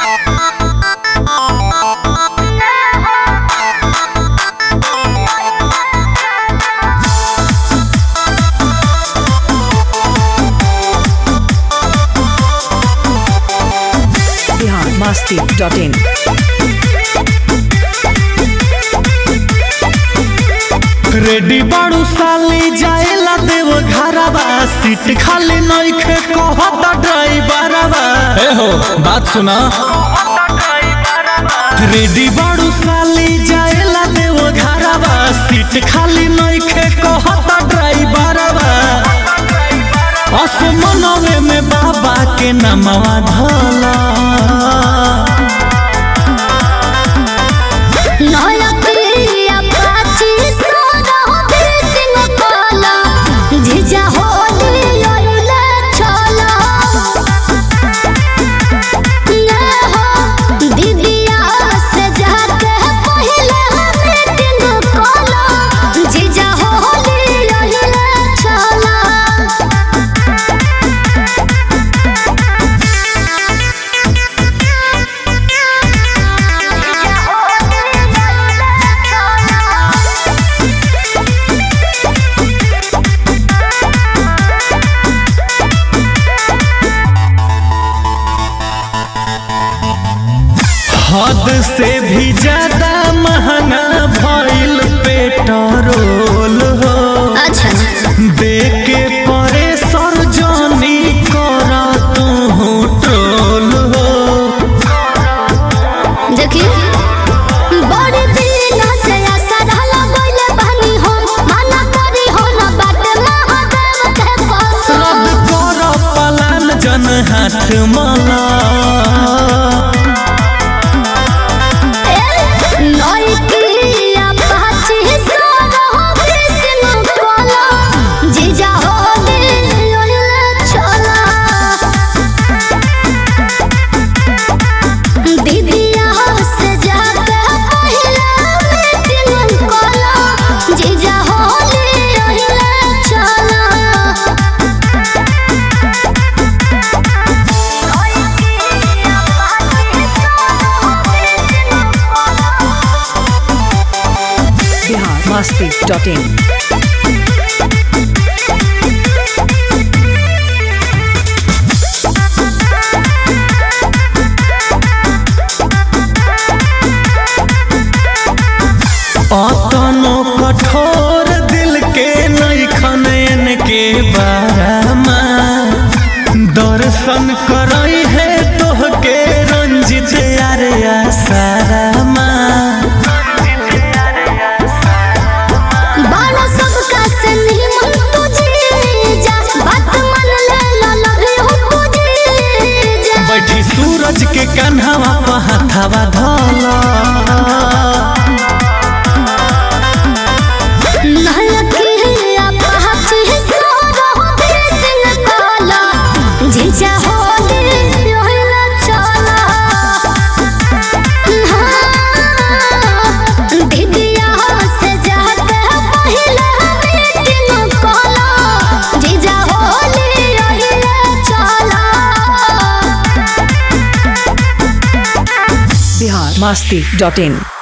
masti.in. Ready बाड़ू साली जाएला देव घरवा सीट खाली नइखे कहत ड्राइवरवा ए हो बात सुना रेडी बाड़ू साली जाएला देव घरवा सीट खाली नइखे कहत ड्राइवरवा असमनवे में बाबा के नमवा धला नया पिया पाची सोना बिसिंग काला झिझा होली लइला चला ये हो दीदिया से जाके पहले मीटिंग काला झिझा होली लइला चला हद से भी ज्यादा महंगा भइल पेट्रोल हो अच्छा देके परे सरजनी करा तू ट्रोल हो देखी बड़े दिन से आशा रहला गइले बहनी हो माना करी हो न बाटे महादेव के पास रद्द कर पलान जन हाथ मला नई पिया पाची सोना बिसिंग कोला जीजा हो दिल ओइला चला दीदिया से जाके पहला मीटिंग कोला जीजा हो दिल ओइला चला Bihar masti.in. अतनो कठोर दिल के नैखन के बारामा दर्शन करई है तोहके रंजित यारे सारामा बाला सबका से निमन तुझे जा बात मन ले ला लगे हो तुझे जा बैठी सूरज के कन्हवा पर हथवा धला नहलकी अपहाची सोरो बिसिंग काला जीजा हो दिल ओहिला चला हाँ, दीदिया से जाके पहले मीटिंग काला जीजा हो दिल ओहिला चला Bihar masti.in.